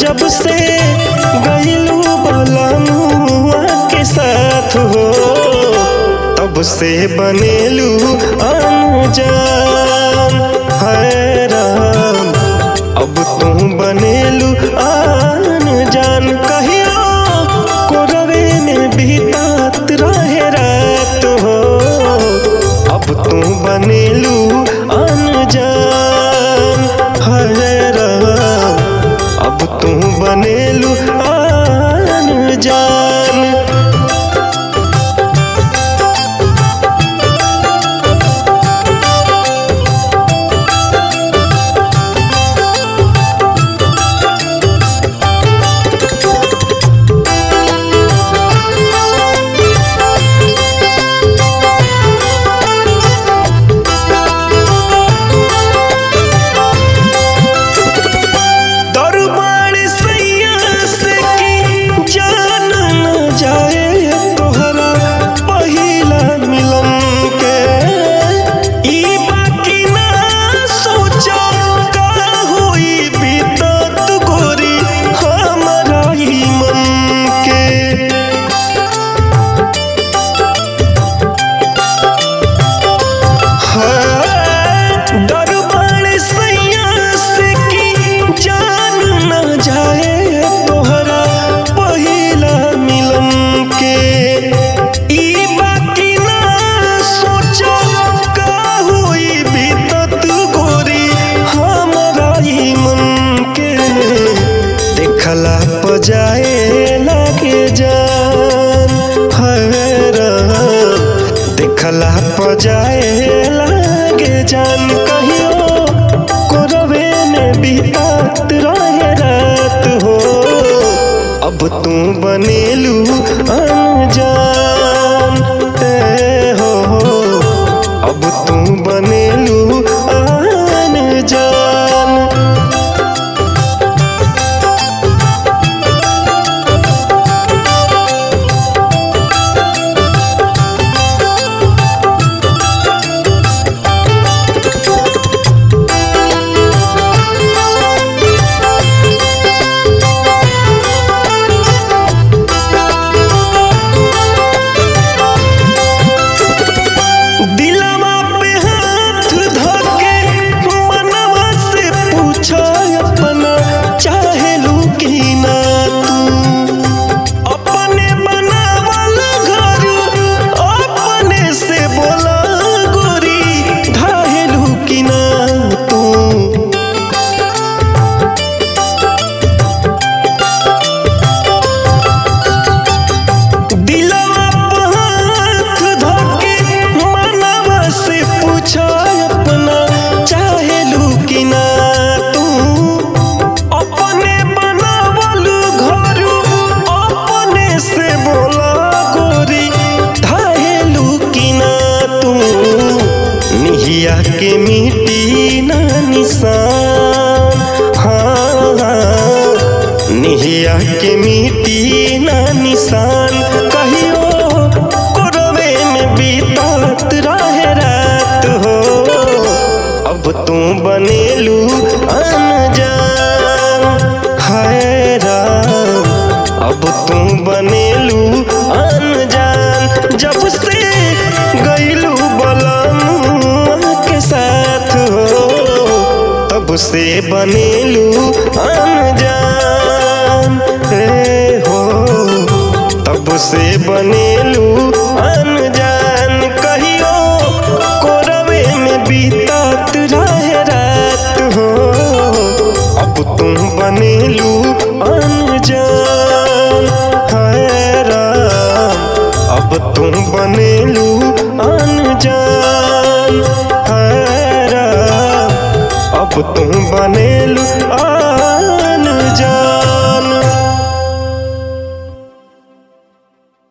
जब से गईलू बलमुआ के साथ हो तब से बनेलू अनजान है राम अब तू बनेलू अनजान कहियो कोरवे में बीतात रहे रात हो अब तू बनेलू अनजान है राम अब तू बनेलू अनजान दरबार सैया से की जान न जाए तोहरा पहिला मिलन के ई बाकी ना सोचो का होई बीतत गोरी हमारा ही मन के दरबार सैया से की जान न जाए तोहरा पहिला मिलन के ई बाकी ना सोचो का होई बीतत गोरी हमरा ही मन के देखला पजाए लागे जान हैरान देखला पजाए लागे जान कहियो कोरवे में बीतात रहे रात हो अब तू बनेलू अनजान ए हो अब तू बनेलू अनजान दिलवा पे हाथ धके मनवा से पूछो अपना चाहेलू कि ना तू अपने बनावल घर अपने से बोला गोरी धाहेलू कि ना तू दिलवा पे हाथ धके मनवा से पूछो अपना चाहेलू कि ना तू अपने बनावल घर अपने से बोला गोरी धाहेलू कि ना तू निहिया के मिट्टी ना निशान हाँ हाँ निहिया के मिट्टी ना निशान कहियो कोरवे में बीतात रहे रात हो अब तू बनेलू अनजान हाय राम अब तू बनेलू अनजान जब से गईलू बलमुआ के साथ हो तब से बनेलू अनजान रे हो तब से बनेलू अनजान कहियो कोरवे में बीतात रहे रात हो अब तुम बनेलू अनजान हाय राम अब तुम बनेलू अनजान हाय राम अब तुम बनेलू अनजान